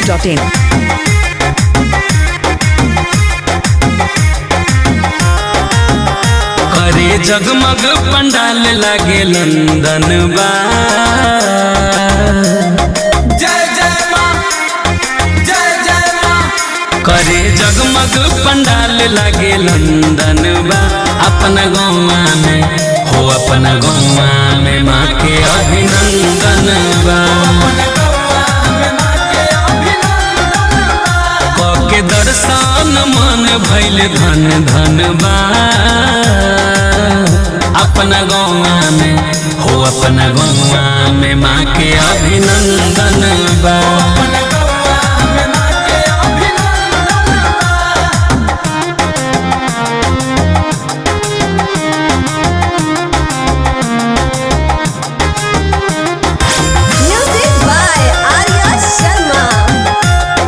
masti.in. करे जगमग पंडाल लागे लंदन बा जय जय माँ जय जय माँ करे जगमग पंडाल लागे लंदन बा अपना गौवा में हो अपना गौवा में माँ के अभिनंदन बा के दर्शन मन भैल धन धन बा अपना गौवा में हो अपना गौवा में माँ के अभिनंदन बा Music by Arya Sharma.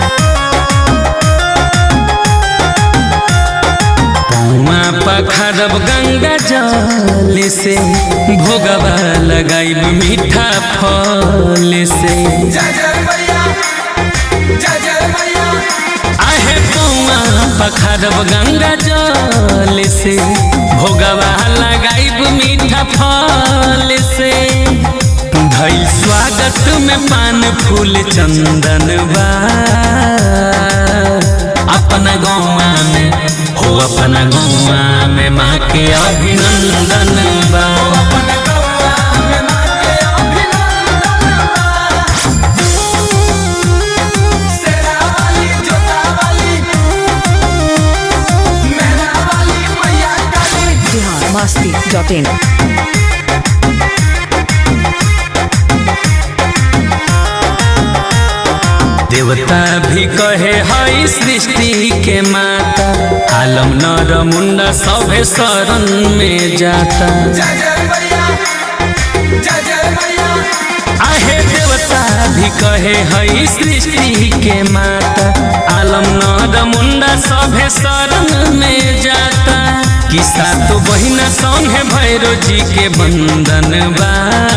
पौआ पखरब गंगा जल से भोगवा लगाइब मीठा फल से जय जय मैया जय जय मैया आहे पौआ पखरब गंगा जल से भोगवा लगाइब मीठा फल से धैल स्वागत में पान फूल चंदन बा अपना गौवा में हो अपना गौवा में माँ के अभिनंदन बा सेरा वाली जोता वाली मेहरा वाली मैया काली Bihar masti.in. देवता भी कहे हई सृष्टि के माता आलम नर मुंडा सभे शरण में जाता जय जय मैया जय जय मैया आहे देवता भी कहे हई सृष्टि के माता आलम नर मुंडा सभे शरण में जाता किसा तो बहिना संगे भैरो जी के बंदन बा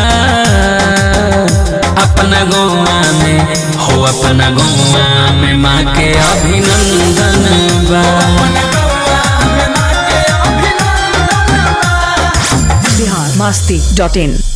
अपना गौवा में हो अपना गौवा में माँ के अभिनंदन बा Bihar masti.in.